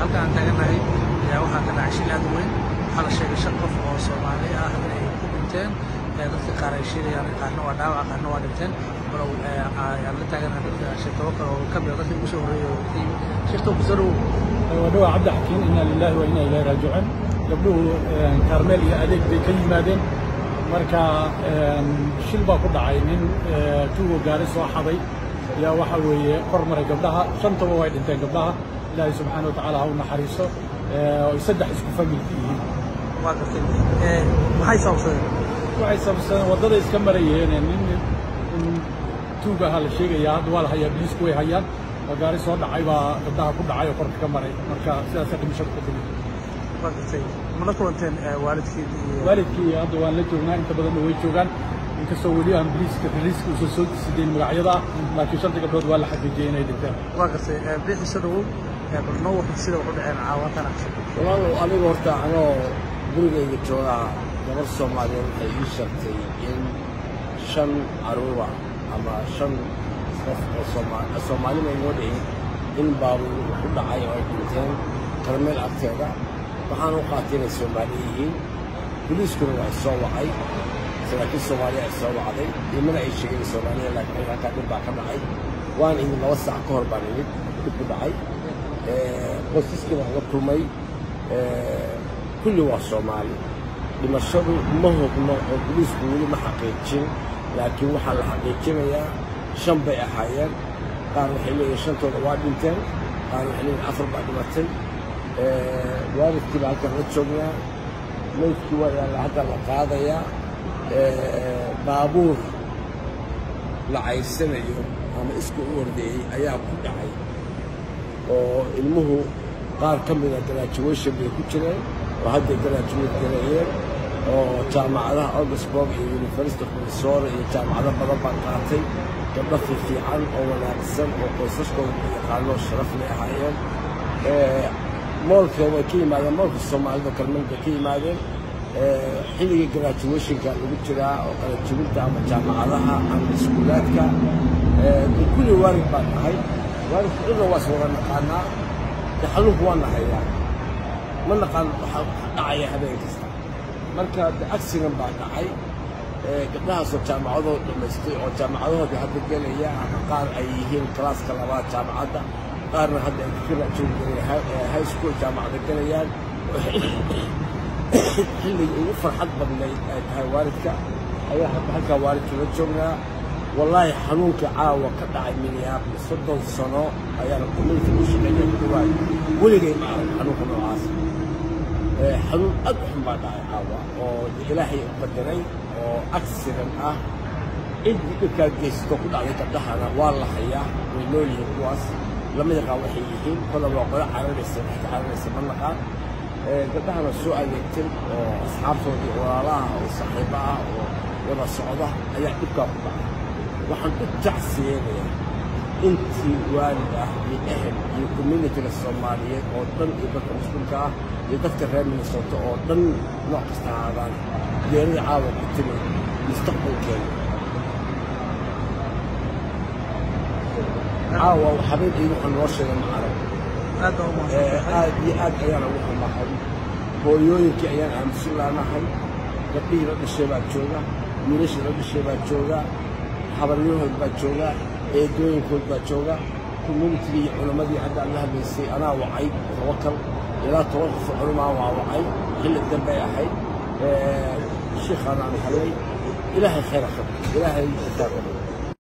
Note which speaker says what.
Speaker 1: halka aan taaganahay ayaa waxaa ka dhacay shil aad u weyn waxaa la sheegay shan qof oo soomaali ah inay ku dhinteen dadka qaar ay sheegayaan qaarna waa dhaawac qaarna waa dhinteen walow ayaan la taaganahay dadka sheekabo kale oo ka mida dadkii ugu soo horreeyay oo ka yimid sheekta ku soo dhowow
Speaker 2: wadhawa cabdi xakiin inaa lilahi wa inaa ilahi raajicuun gabdhuhu kaarmeel iyo adeeg bay ka yimaadeen marka shil baa ku dhacay nin tuugo gaari soo xaday ayaa waxa weeye kor maray gabdhaha shantaba way dhinteen gabdhaha ilaahay subxaana wa tacaala ha u naxariiso oy saddex isku familka yihiin
Speaker 1: waa gartay maxay sababsadeen
Speaker 2: waxay sababsadeen waddada iska marayeen nin tuug ahaa la sheegayaa hadda waa la hayaa biliisku way hayaan oo gaari soo dhacay baa gabdhaha ku dhacay oo korka ka maray marka sidaasa dhimashada ku timid
Speaker 1: waa gartay mala kulanteen waalidkii
Speaker 2: waalidkii hadda waan la joognaa inta badanna way joogaan inkastoo weli aan biliiska riliiska uusan soo sideyn magacyada ah laakiin shanta gabdhood waa la xaqiijiyey inay dhinteen
Speaker 1: waa gartay bixi soo dhowow bal noo warta sida wax u dhaceen caawatana
Speaker 3: walaalow aniga horta anoo gurigayga joogaa gabar soomaaliyeed waxay ii sheegtay in shan caruura ama shan qof oo soomaali bay noo dhihin in baabuur ku dhacay oo ay dhinteen karmeel agteeda waxaan u qaatay inay soomaali yihiin boliiskuna waa soo wacay saraakiil soomaaliya ay soo wacday imana ay sheegeen soomaaliya laakiin halkaa dhib baa ka dhacay waan imid laba saac ka hor baan imid dhib ku dhacay qoysaskiina uga kulmay kulli waa soomaali dhimashadu ma hogno oo boliisku weli ma xaqiijin laakiin waxaa la xaqiijinayaa shan bay ahaayeen qaar waxay leeyihin shantooda waa dhinteen qaar waxay leeyihin afar baa dhimatay waalidkii baa halkan la joognaa meydkii waa yaalla hadda la qaadayaa baabuur la caysanayo ama isku u ordeeyey ayaa ku dhacay oo ilmuhu qaar ka mida graduation bay ku jireen oo hadday graduate gareeyeen oo jaamacadaha augustburg iyo university of minnesota iyo jaamacado badan baan qaatay gabdho fiifiican oo wanaagsan oo qoysaskooda ku yaqaanoo sharaf lay ahaayeen moolka way ka yimaadeen moolka soomaalida kalmeel bay ka yimaadeen xilligii graduationka lagu jiraa oo qalajibinta ama jaamacadaha ama iskuulaadka kulli waalid baan nahay waalidka cidna waa is wada naqaanaa xanuunku waa nahayaa ma naqaan waxaa dhacaya habeen kasta marka de accident baa dhacay gabdhahaasoo jaamacadooda dhammaystay oo jaamacadahoodii hadda gelaya ama qaar ay yihiin kalaaska labaad jaamacadda qaarna hadda ay ka high school jaamacada gelayaan xilligii ugu farxad badnayd ay tahay waalidka ayaa hadda halkaa waalidka la joognaa wallaahi xanuunka caawa ka dhacay minneapolis soddon sano ayaana community u shaqeeya ku dhawaad weligay ma arag xanuunka noocaas xanuun aad u xun baa dhacay caawa oo ilaahay u qadaray oo accident ah ciddii dhibkaa geysato ku dhacday gabdhahana waa la hayaa way nool yihiin kuwaas lama yaqaan waxay yihiin kola waa qola cararaysa waxka cararaysa ma naqaan gabdhahana soo adeegtay oo asxaabtoodii walaalaha oo saaxiibo ah oo wada socda ayaa dhibkaa ku dhacay waxaan u tacsiyeenayaa intii waalid ah iyo ehel iyo communitiga soomaaliyeed oo dhan iyo dadka muslimka ah iyo dadka reer minnesota oo dhan nooc kasta ahaadaan geerida caawa ku timi mustaqbalkeena caawa habeenkii waxaan noo sheegay ma arag
Speaker 1: aad baa u mahadsantahay
Speaker 3: aad iyo aad ayaan ugu xumahay hooyooyinkii ayaan aamusin laanahay gabdhihii la dhashay baa jooga wiilashii la dhashay baa jooga habaryahood baa jooga eedooyinkood baa jooga communitigii iyo culammadii hadda aan la hadlaysay anaa wacay tawakal ilaa toban qof oo culamaa waa wacay xilli dambay ahayd shiikhaan aan helay ilaahay khayr ha qabto ilaahay xisaab